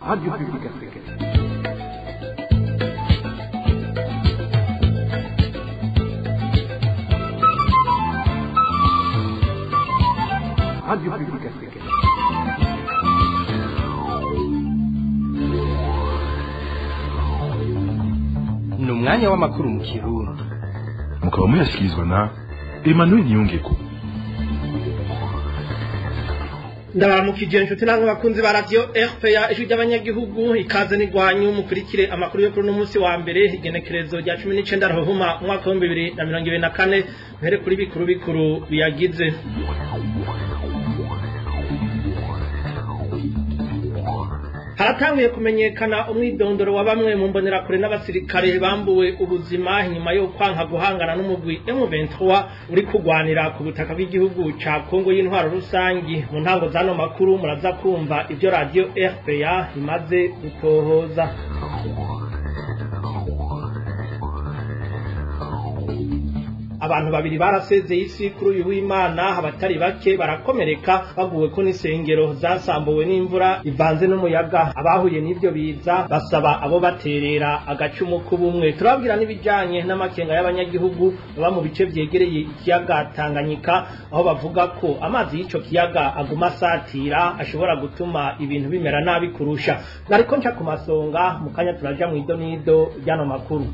Radio Publique Africaine. Radio Publique Africaine. ni umwanya w'amakuru mu kirundi mukaba muyashyikirizwa na emmanuel niyongeko ndabaramukije inshuti namwe bakunzi ba radiyo rpa ijwi ry'abanyagihugu ikaze n'igwanyu mukurikire amakuru yo kuri uno munsi wa mbere igenekerezo rya cumi n'icenda ruhuma umwaka w'ibihumbi bibiri na mirongo ibiri na kane mpere kuri bikuru bikuru biyagize haratanguye kumenyekana umwidondoro wa bamwe mu mbonerakure n'abasirikare bambuwe ubuzima inyuma yo kwanka guhangana n'umugwi M23 uri kugwanira ku butaka bw'igihugu ca Kongo y'intwaro rusangi mu ntango zano makuru muraza kumva ivyo radio RPA imaze gutohoza abantu babiri barasezeye isi kuri uyu w'imana abatari bake barakomereka baguwe ko n'isengero zasambuwe n'imvura ivanze n'umuyaga abahuye n'ivyo biza basaba abo baterera agacumu k'ubumwe turababwira n'ibijanye n'amakenga y'abanyagihugu baba mu bice vyegereye ikiyaga tanganyika aho bavuga ko amazi y'ico kiyaga aguma asatira ashobora gutuma ibintu bimera nabi kurusha nariko nca ku masonga mu kanya turaja mw'idonido ry'ano makuru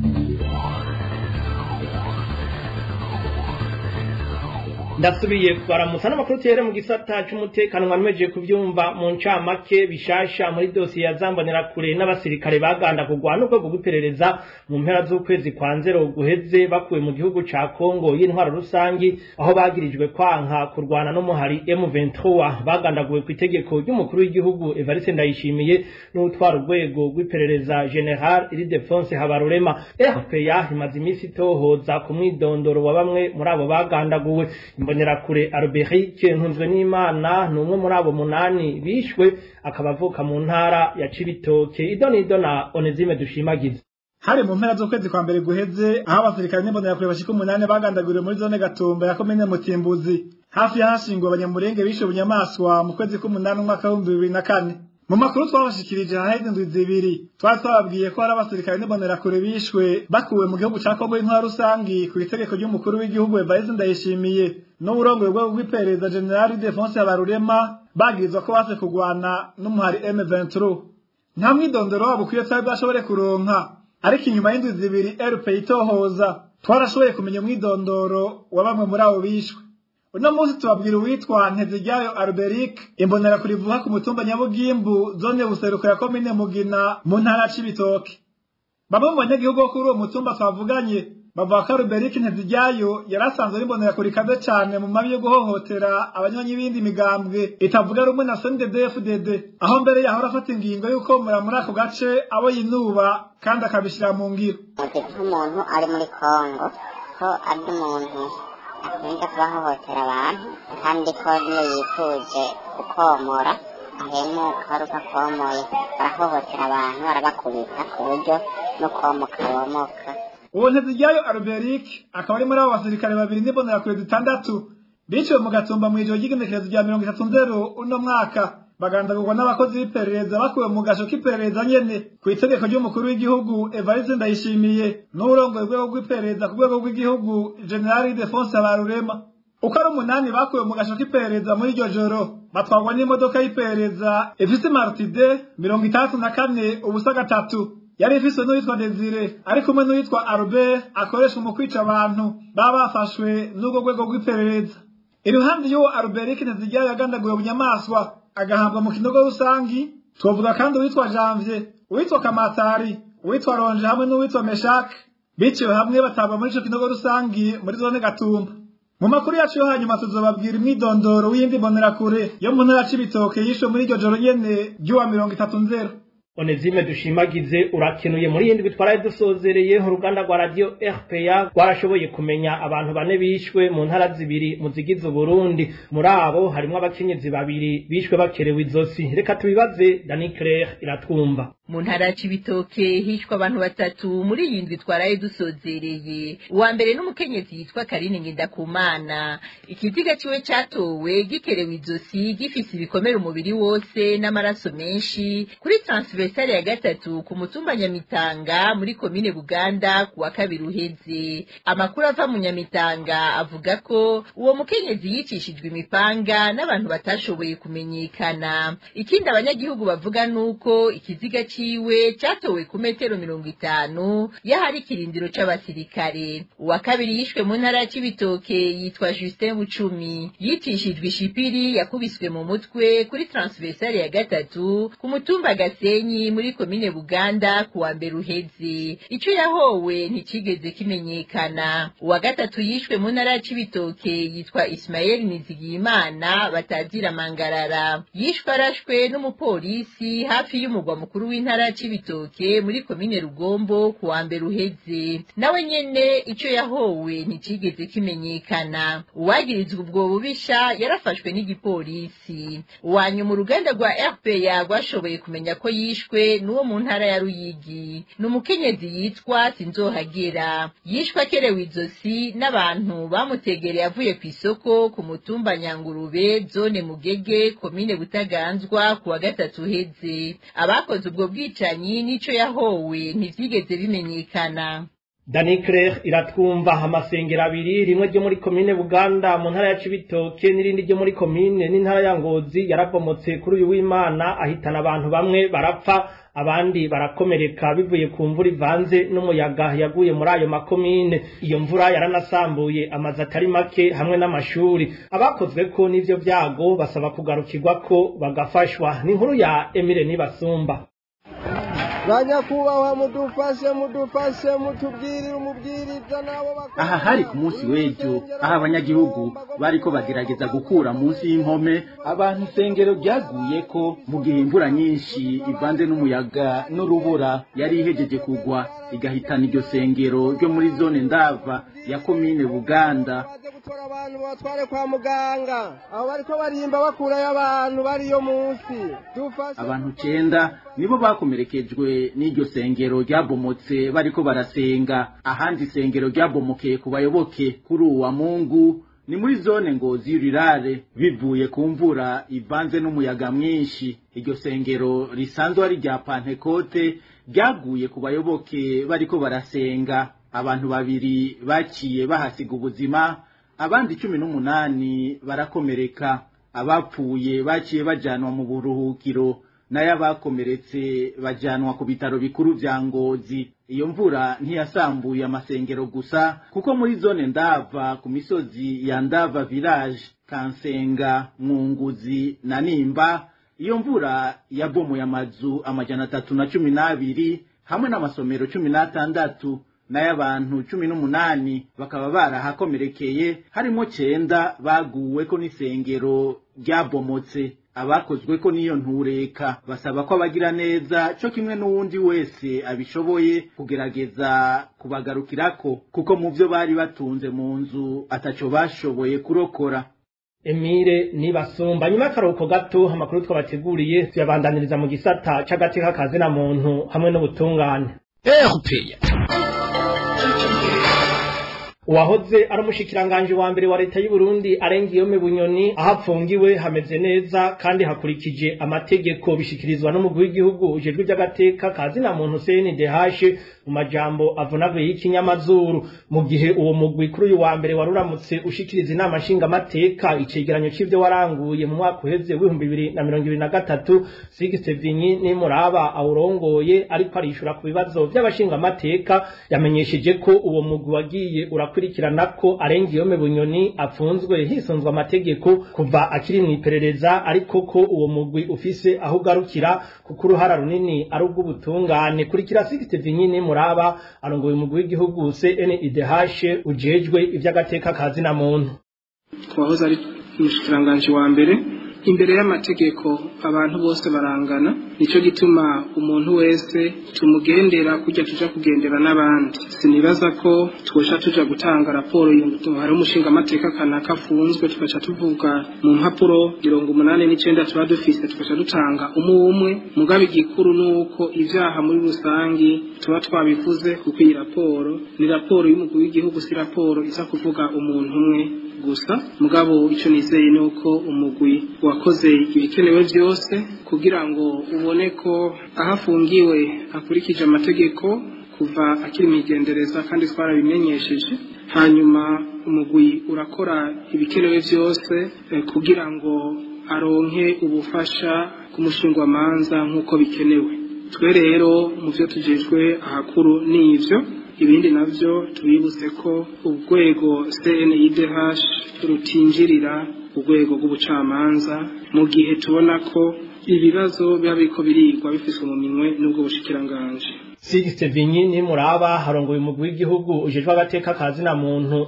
ndasubiye baramutsa n'amakuru tere mu gisata c'umutekano mwameje kuvyumva mu ncamake bishasha muri dosiye ya zambonera kure n'abasirikare baganda kugwana urwego rw'iperereza mu mpera z'ukwezi kwa nzero guheze bakuwe mu gihugu ca Kongo y'intwaro rusangi aho bagirijwe kwanka kurwana n'umuhari M23 bagandaguwe ku itegeko ry'umukuru w'igihugu Evariste Ndayishimiye n'utwara urwego rw'iperereza General Ildefonse Habarurema RPA imaze imisi itohoza ku mwidondoro wa bamwe muri abo bagandaguwe imbonerakure Alberic ntunzwe n'Imana ni umwe muri abo munani bishwe akaba avuka mu ntara ya Cibitoke idonido na Onezime dushimagiza hari mu mpera z'ukwezi kwa mbere guheze aho abasirikare n'imbonerakure bashika umunani bagandaguriwe muri zone gatumba ya komine mutimbuzi hafi y'ahashinguwe abanyamurenge bishe bunyamaswa mu kwezi k'umunani umwaka w'ibihumbi bibiri na kane mu makuru twabashikirije haheze indwi zibiri twari twababwiye ko hari abasirikare n'imbonerakure bishwe bakuwe mu gihugu ca kongo y'intwara rusangi ku itegeko ry'umukuru w'igihugu evariste ndayishimiye n'uburongoye bwego bw'iperereza generali defonse habarurema bagirizwa ko base kugwana n'umuhari m23 nta mwidondoro wabo ukwiye twari bwashobore kuronka ariko inyuma y'indwi zibiri rp itohoza twarashoboye kumenya umwidondoro wa bamwe muri abo bishwe uno munsi tubabwira uwitwa nteziryayo alberic imbonera kurivuga ku mutumba nyabugimbu zone buseruko ya komine mugina mu ntara c'ibitoke bamwe mu banyagihugu bo kuri uwo mutumba twavuganye bavuga ko alberic nteziryayo yari asanzwe ari imbonerakure ikaze cane mu mabi yo guhohotera abanywanyi b'indi migambwe itavuga rumwe na snddfdd aho mbere yahora afata ingingo y'uko mura muri ako gace abo yinuba kandi akabishira mu ngiro muzi nk'umuntu ari muri kongo ko ari umuntu akunda kubahohotera abantu kandi ko niyo yifuje gukomora ahemuka ari uko akomoye barahohotera abantu barabakubita ku buryo no komoka bomoka uwo nteziryayo alberic akaba ari muri abo basirikare babiri n'imbonerakure zitandatu biciwe mu gatumba mw'ijoro ry'igenekerezo rya mirongo itatu nzero uno mwaka bagandagurwa n'abakozi b'iperereza bakuwe mu gasho k'iperereza nyene ku itegeko ry'umukuru w'igihugu evariste ndayishimiye n'uburongoye urwego rw'iperereza ku rwego rw'igihugu generali defonse habarurema uko ari umunani bakuwe mu gasho k'iperereza muri iryo joro batwarwa n'imodoka y'iperereza ifise martide mirongo itandatu na kane ubusa gatatu yari ifise n'uwitwa desire ari kumwe n'uwitwa albert akoreshwa mu kwica abantu baba bafashwe n'urwo rwego rw'iperereza iruhande y'uwo alberic nteziryayo yagandaguwe bunyamaswa agahambwa mu kinogo rusangi twovuga kandi uwitwa janvier uwitwa kamatari uwitwa ronje hamwe n'uwitwa meshak biciwe hamwe batabwa muri ico kinogo rusangi muri zone gatumba mu makuru yacu yo hanyuma tuzobabwira imwidondoro w'iyindi mbonerakure yo mu ntara c'ibitoke yishwe muri iryo joro nyene ry'uwa mirongo itatu nzero Onezime dushimagize urakenuye muri yindi bitwaraye dusozereye uruganda rwa radio RPA rwarashoboye kumenya abantu bane bishwe mu ntara zibiri mu zigize Burundi muri abo harimwo abakenyezi babiri bishwe bakerewe izosi reka tubibaze Dani Claire iratwumva mu ntara ya cibitoke hishwe abantu batatu muri iyi ndwi twaraye dusozereye uwa mbere n'umukenyezi yitwa karine ngendakumana ikiziga ciwe catowe gikerewe izosi gifise ibikomere umubiri wose n'amaraso menshi kuri transversale ya gatatu ku mutumba nyamitanga muri komine buganda ku wa kabiri uheze amakuru ava mu nyamitanga avuga ko uwo mukenyezi yicishijwe imipanga n'abantu batashoboye kumenyekana ikindi abanyagihugu bavuga nuko ikiziga ciwe catowe ku metero mirongo itanu y'ahari ikirindiro c'abasirikare uwa kabiri yishwe mu ntara ya cibitoke yitwa justin bucumi yicishijwe ishipiri yakubiswe mu mutwe kuri transversale ya gatatu ku mutumba gasenyi muri komine buganda ku wa mbere uheze ico yahowe nticigeze kimenyekana uwa gatatu yishwe mu ntara ya cibitoke yitwa ismael nizigiyimana batazira mangarara yishwe arashwe n'umupolisi hafi y'umugwa mukuru w'intara ya cibitoke muri komine rugombo ku wa mbere uheze nawe nyene ico yahowe nticigeze kimenyekana uwagirizwa ubwo bubisha yarafashwe n'igipolisi uwanyuma uruganda rwa rpa rwashoboye kumenya ko yishwe n'uwo mu ntara ya ruyigi ni umukenyezi yitwa sinzohagera yishwe akerewe izosi n'abantu bamutegereye avuye ku isoko ku mutumba nyangurube zone mugege komine butaganzwa ku wa gatatu uheze abakoze ubwo bwicanyi n'ico yahowe ntivyigeze bimenyekana Dani Claire iratwumva amasengero abiri rimwe ryo muri komine Buganda mu ntara ya Cibitoke n'irindi ryo muri komine n'intara ya Ngozi yarabomotse kuri uyu w'Imana ahitana abantu bamwe barapfa abandi barakomereka bivuye ku mvura ivanze n'umuyaga yaguye muri ayo makomine iyo mvura yaranasambuye amazu atari make hamwe n'amashuri abakozwe ko n'ivyo vyago basaba kugarukirwa ko bagafashwa ni inkuru ya Emile Nibasumba banyakubahwa mudufashe mudufashe mutubwirire umubwiriza nabo aha hari ku munsi w'ejo aho abanyagihugu bariko bagerageza gukura munsi y'impome abantu isengero ryaguye ko mu gihe imvura nyinshi ivanze n'umuyaga n'urubura yari ihejeje kugwa igahitana iryo sengero ryo muri zone ndava ya komine buganda gutora abantu batware kwa muganga aho bariko barimba bakurayo abantu bariyo munsi dufashe abantu cenda nibo bakomerekejwe n'iryo sengero ryabomotse bariko barasenga ahandi isengero ryabomokeye ku bayoboke kuri uwa mungu ni muri zone ngozi y'urirare bivuye ku mvura ivanze n'umuyaga mwinshi iryo sengero risanzwe ari rya pantekote ryaguye ku bayoboke bariko barasenga abantu babiri baciye bahasiga ubuzima abandi cumi n'umunani barakomereka abapfuye baciye bajanwa mu buruhukiro nayo abakomeretse bajanwa ku bitaro bikuru vya ngozi iyo mvura ntiyasambuye amasengero gusa kuko muri zone ndava ku misozi ya ndava village kansenga mwunguzi na nimba iyo mvura yabomoye amazu amajana atatu na cumi n'abiri hamwe n'amasomero cumi n'atandatu nayo abantu cumi n'umunani bakaba barahakomerekeye harimo cenda baguweko n'isengero ryabomotse abakozweko n'iyo ntureka basaba ko abagira neza co kimwe n'uwundi wese abishoboye kugerageza kubagarukirako kuko mu vyo bari batunze mu nzu ataco bashoboye kurokora Emile nibasumba nyuma y'akaruhuko gato amakuru twabateguriye tuyabandaniriza mu gisata c'agateka kazina muntu hamwe n'ubutungane erupeya uwahoze ari umushikiranganje wa mbere wa leta y'u Burundi arengiyome bunyoni aho apfungiwe hameze neza kandi hakurikije amategeko bishikirizwa n'umugwi w'igihugu ujejwe iby'agateka kazina muntu CNDH mu majambo avunaguye y'ikinyamazuru mu gihe uwo mugwi kuri uyu wa mbere wari uramutse ushikiriza inama nshingamateka icegeranyo c'ivyo waranguye mu mwaka uheze w'ibihumbi bibiri na mirongo ibiri na gatatu Sixte Vinyi nimuraba awurongoye ariko arishura ku bibazo vy'abashingamateka yamenyesheje ko uwo mugwi wagiye urakurikirana ko arengiyome bunyoni apfunzwe hisunzwe amategeko kuva akiri mu iperereza ariko ko uwo mugwi ufise aho ugarukira kuko uruhara runini ari ubw'ubutungane kurikira Sixte Vinyi nimuraba arongoye umugwi w'igihugu CNIDH ujejwe ivy'agateka kazina muntu wahoze ari umushikiranganji wa mbere imbere y'amategeko abantu bose barangana nicyo gituma umuntu wese tumugendera kujya tuja kugendera n'abandi sinibaza ko twosha tuja gutanga raporo hari umushinga amateka kanaka afunzwe tugaca tuvuga mu mpapuro mirongo umunani n'icenda tuba dufise tugaca dutanga umwe umwe mugabe igikuru nuko ivyaha muri rusangi tuba twabivuze kuko iyi raporo ni raporo y'umukuru w'igihugu si raporo iza kuvuga umuntu umwe gusa mugabo icyo nizeye ni uko umugwi wakoze ibikenewe byose kugira ngo ubone ko aho afungiwe akurikije amategeko kuva akiri imigendereza kandi twarabimenyesheje hanyuma umugwi urakora ibikenewe byose kugira ngo aronke ubufasha bw'umushingwamanza nk'uko bikenewe twe rero mu byo tugejwe ahakuru ni ibyo ibindi navyo tubibutse ko urwego CNIDH rutinjirira urwego rw'ubucamanza mu gihe tubona ko ibibazo biba biriko birigwa bifiswe mu minwe n'ubwo bushikiranganje Sixte Vinyi ni muraba harongoye umugwi w'igihugu ujejwe agateka kazina muntu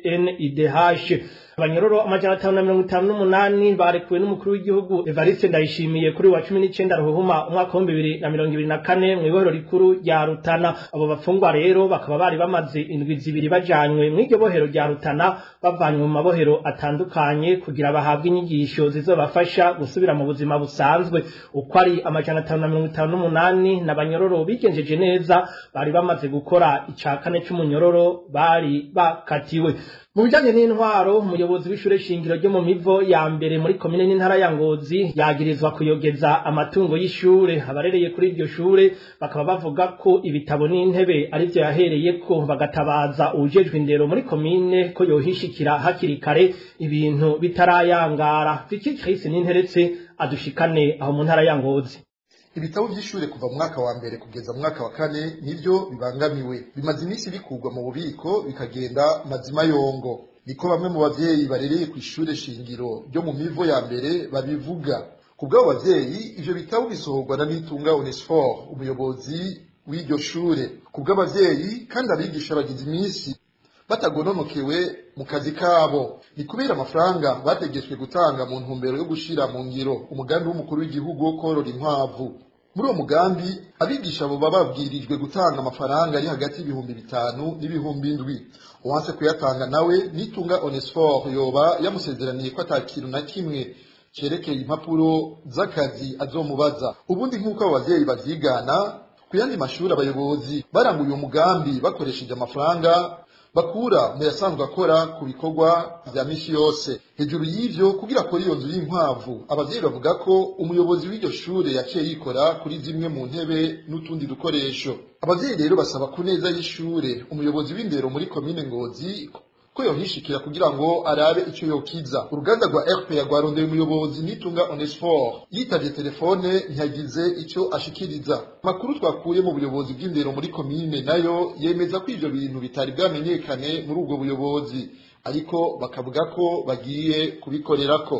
CNIDH abanyororo amajana atanu na mirongo itanu n'umunani barekuwe n'umukuru w'igihugu Evariste Ndayishimiye kuri wa cumi n'icenda ruhuhuma umwaka w'ibihumbi bibiri na mirongo ibiri na kane mw'ibohero rikuru rya Rutana abo bafungwa rero bakaba bari bamaze indwi zibiri bajanywe mw'iryo bohero rya Rutana bavanywe mu mabohero atandukanye kugira bahabwe inyigisho zizobafasha gusubira mu buzima busanzwe uko ari amajana atanu na mirongo itanu n'umunani n'abanyororo bigenjeje neza bari bamaze gukora ica kane c'umunyororo bari bakatiwe mu bijanye n'intwaro umuyobozi w'ishure shingiro ryo mu mivo ya mbere muri komine n'intara ya ngozi yagirizwa kuyogeza amatungo y'ishure abarereye kuri iryo shure bakaba bavuga ko ibitabo n'intebe arivyo yahereyeko bagatabaza uwujejwe indero muri komine ko yohishikira hakiri kare ibintu bitarayangara viki krisi n'interetse adushikane aho mu ntara ya ngozi ibitabo by'ishure kuva mu mwaka wa mbere kugeza mu mwaka wa kane nivyo bibangamiwe bimaze iminsi bikurwa mu bubiko bikagenda mazima yongo niko bamwe mu bavyeyi barereye ku ishure shingiro ryo mu mivo ya mbere babivuga ku bw'abo bavyeyi ivyo bitabo bisohorwa na nitunga onesfor umuyobozi w'iryo shure ku bw'abavyeyi kandi abigisha bagize iminsi batagononokewe mu kazi kabo ni kubera amafaranga bategetswe gutanga mu ntumbero yo gushira mu ngiro umugambi w'umukuru w'igihugu wo korora inkwavu muri uwo mugambi abigisha abo baba babwirijwe gutanga amafaranga ari hagati y'ibihumbi bitanu n'ibihumbi indwi uwanse kuyatanga nawe nitunga onesfor yoba yamusezeraniye ko ata kintu na kimwe cerekeye impapuro z'akazi azomubaza ubundi nk'uko abo bavyeyi bavyigana ku yandi mashuri abayobozi baranguye uwo mugambi bakoresheje amafaranga bakura mu yasanzwe akora ku bikorwa vya misi yose hejuru y'ivyo kugira akora iyo nzu y'inkwavu abavyeyi bavuga ko umuyobozi w'iryo shure yaciye yikora kuri zimwe mu ntebe n'utundi dukoresho abavyeyi rero basaba ku neza y'ishure umuyobozi w'indero muri komine ngozi ko yohishikira kugira ngo arabe ico yokiza uruganda rwa rpa rwarondeye umuyobozi nitunga onesfor yitavye telefone ntiyagize ico ashikiriza amakuru twakuye mu buyobozi bw'indero muri komine nayo yemeza ko ivyo bintu bitari bwamenyekane muri ubwo buyobozi ariko bakavuga ko bagiye kubikorerako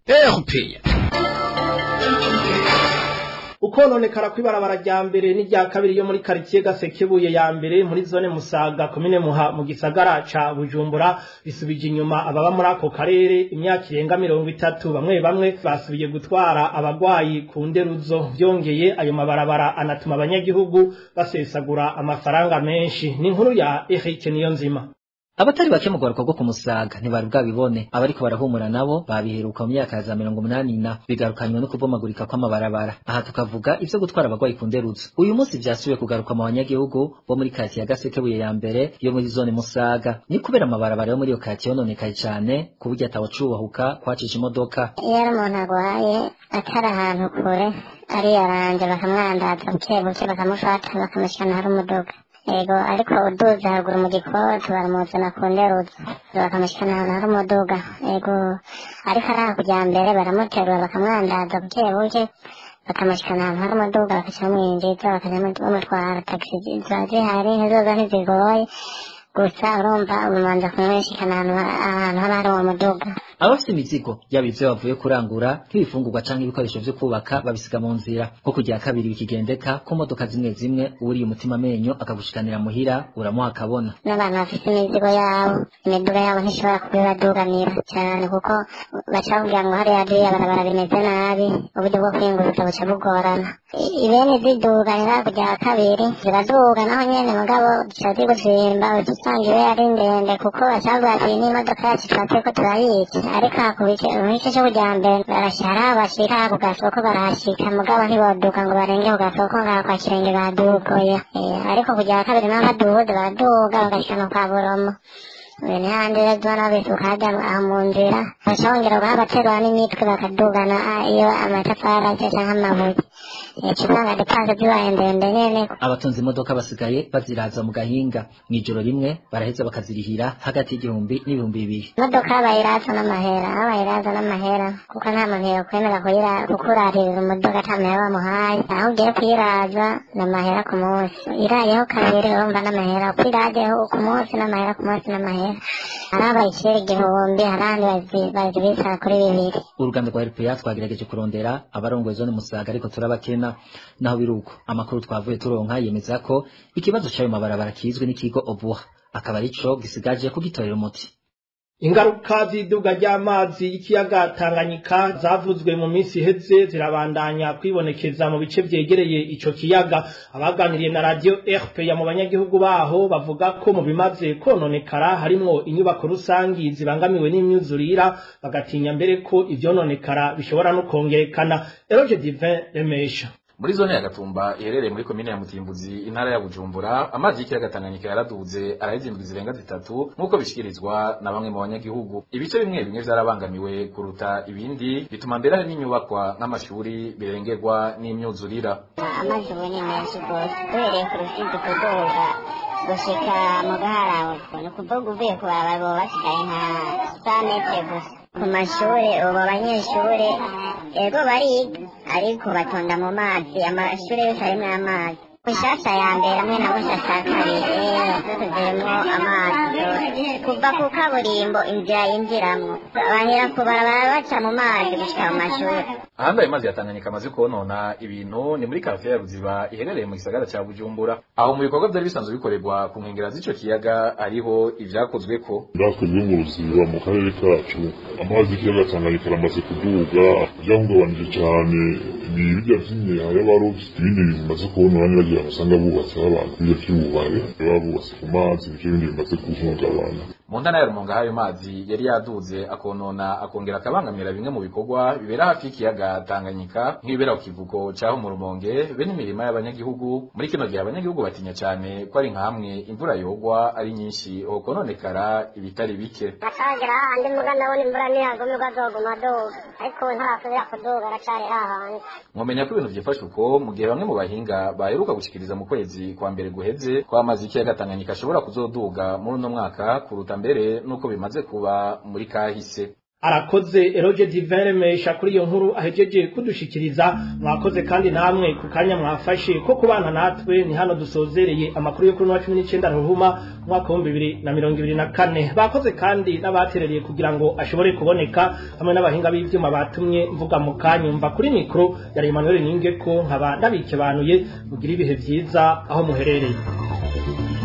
rpa ukononekara kw'ibarabara rya mbere n'irya kabiri yo muri karitsiye gasekebuye ya mbere muri zone musaga komine muha mu gisagara ca bujumbura bisubije inyuma ababa muri ako karere imyaka irenga mirongo itatu bamwe bamwe basubiye gutwara abagwayi ku nderuzo vyongeye ayo mabarabara anatuma abanyagihugu basesagura amafaranga menshi ni inkuru ya Eric Niyonzima abatari bake mu rwaruka rwo ku musaga ntibari bwabibone abariko barahumura nabo babiheruka mu myaka za mirongo umunani na bigarukanywe no kubomagurika kw'amabarabara aha tukavuga ivyo gutwara abagwayi ku nderuzo uyu munsi vyasubiye kugaruka mu banyagihugu bo muri kati ya gasekebuye ya mbere yo muri zone musaga ni kubera amabarabara yo muri iyo kati yononekaye cane ku buryo atawacubahuka kwacisha imodoka iyo ari umuntu agwaye atari ahantu kure ariyaranje bakamwandaza buke buke bakamushata bakamushyana hari umuduga ego ariko uduze haruguru mu gikoti baramuzana ku nderuzo bakamushyikana ahantu hari umuduga ego ariko ari hakurya mbere baramuterura bakamwandaza buke buke bakamushyikana ahantu hari umuduga bakaca bamwinjiza bakajya bamutwara tagisi ziba zihari ntizoza ntizigoye gusa urumva umanza kumwishikana ahantu haba hari uwo muduga abafite imizigo yaba ivyo bavuye kurangura nk'ibifungurwa canke ibikoresho vyo kubaka babisiga mu nzira nko kugira kabiri bikigendeka ku modoka zimwe zimwe uwuriye umutima amenyo akagushikanira muhira uramuha akabona n'abantu bafite imizigo yabo imiduga yabo ntishobora kubibaduganira cyane kuko baca bakubwira ngo hariya hariya barabara bimeze nabi uburyo bwo kwiyunguruza buca bugorana I- ibene ziduganira kujya kabiri ziraduga naho nyene mugabo zica ziguzimba uca usanga iwe ari ndende kuko baca bavuga ati n'imodoka yacu tuba turiko turayica ariko aha ku bice mu gice cyo kujya mbere barashara bashika ku gasoko barahashika mugabo ntiboduka ngo barenge ku gasoko ngaho kwa kirenge badugoye Eh, ariko kujya kabiri naho baduhuze baraduga bagashika no kwa buromo ibintu handi rero tubona bisuka hajya aho mu nzira baca bongera bagaterura n'imitwe bakadugana ah, iyo amatafari aje canke amabuye ica usanga depanse zibaye ndende nyene abatunze imodoka basigaye baziraza mu gahinga mw'ijoro rimwe baraheza bakazirihira hagati y'igihumbi n'ibihumbi bibiri imodoka bayiraza n'amahera aho bayiraza n'amahera kuko nta muntu yokwemera kuyira- kukuraririza umuduga ata mahera bamuhaye aho ugiye kuyiraza n'amahera ku munsi irayeho kabiri urumva n'amahera uko irajeho ku munsi n'amahera ku munsi n'amahera hari abayicira igihumbi hari abandi bazi- bazibisara kuri bibiri uruganda rwa RPA twagerageje kurondera abarongoye zone Musaga ariko turabakena naho biruko amakuru twavuye turonka yemeza ko ikibazo c'ayo mabarabara kizwe n'ikigo Obuha akaba arico gisigaje kugitorera umuti ingaruka z'iduga ry'amazi y'ikiyaga Tanganyika zavuzwe mu minsi iheze zirabandanya kwibonekeza mu bice vyegereye ico kiyaga abaganiriye na radio RPA mu banyagihugu baho bavuga ko mu bimaze kononekara harimwo inyubako rusangi zibangamiwe n'imyuzurira bagatinya mbere ko ivyononekara bishobora no kongerekana Eroge Divin Remesha muri zone ya gatumba iherereye muri komine ya mutimbuzi intara ya bujumbura amazi y'ikiyaga tanganyika yaraduze araheza indwi zirenga zitatu nk'uko bishikirizwa na bamwe mu banyagihugu ibice bimwe bimwe vyarabangamiwe kuruta ibindi bituma mbere hari n'inyubakwa nk'amashuri birengerwa n'imyuzurira amazi ubu ni menshi rwose uhereye ku rusizi kuduga gushika mu gaharabuko ni ukuvuga uvuye ku barabara boba basigaye nka sa metre gusa ku mashuri ubu abanyeshuri ego bariga ariko batonda mu mazi amashuri yose arimwo amazi mushasha ya mbere hamwe na mushasha ya kabiri zose zirimwo amazi zose kuva ku kaburimbo inzira yinjiramwo bahera ku barabara baca mu mazi gushika mu mashuri ahandi ayo mazi ya tanganyika amaze konona ibintu ni muri karitsiye ya ruziba iherereye mu gisagara ca bujumbura aho mu bikorwa vyari bisanzwe bikorerwa ku nkengera z'ico kiyaga hariho ivyakozweko natwe byo mu ruziba mu karere kacu amazi y'ikiyaga tanganyika aramaze kuduga byahungabanije cyane ni birya vy'imyeha y'abarovyi ibindi bintu bimaze kubona bagira basanga bubatseho abantu birya vy'ububare baba bubatse ku mazi nivyo bindi bimaze guhungabana mu ntara ya rumonga hayo mazi yari yaduze akonona akongera akabangamira bimwe mu bikorwa bibera hafi y'ikiyaga tanganyika nk'ibibera ku kivuko caho mu rumonge be n'imirima y'abanyagihugu muri kino gihe abanyagihugu batinya cane ko ari nka hamwe imvura yogwa ari nyinshi hokononekara ibitari bike atagera hahandi muga ndabona imvura niyagumirwa azoguma aduga ariko ubu ntarasubira kuduga aracari hahandi mwomenya ko ibintu vyifashe uko mu gihe bamwe mu bahinga baheruka gushikiriza mu kwezi kwa mbere guheze ko amazi y'ikiyaga tanganyika ashobora kuzoduga muri uno mwaka kuruta mbere n'uko bimaze kuba muri kahise arakoze eroge divere mesha kuri iyo nkuru ahejeje kudushikiriza mwakoze kandi namwe ku kanya mwafashe ko kubana natwe ni hano dusozereye amakuru yo kuri wa cumi n'icenda ruhuma umwaka w'ibihumbi bibiri na mirongo ibiri na kane bakoze kandi n'abaterereye kugira ngo ashobore kuboneka hamwe n'abahinga b'ivyuma batumye mvuga mu kanyumva kuri mikoro yari Emmanuel Ningeko nkaba ndabikebanuye mugira ibihe vyiza aho muherereye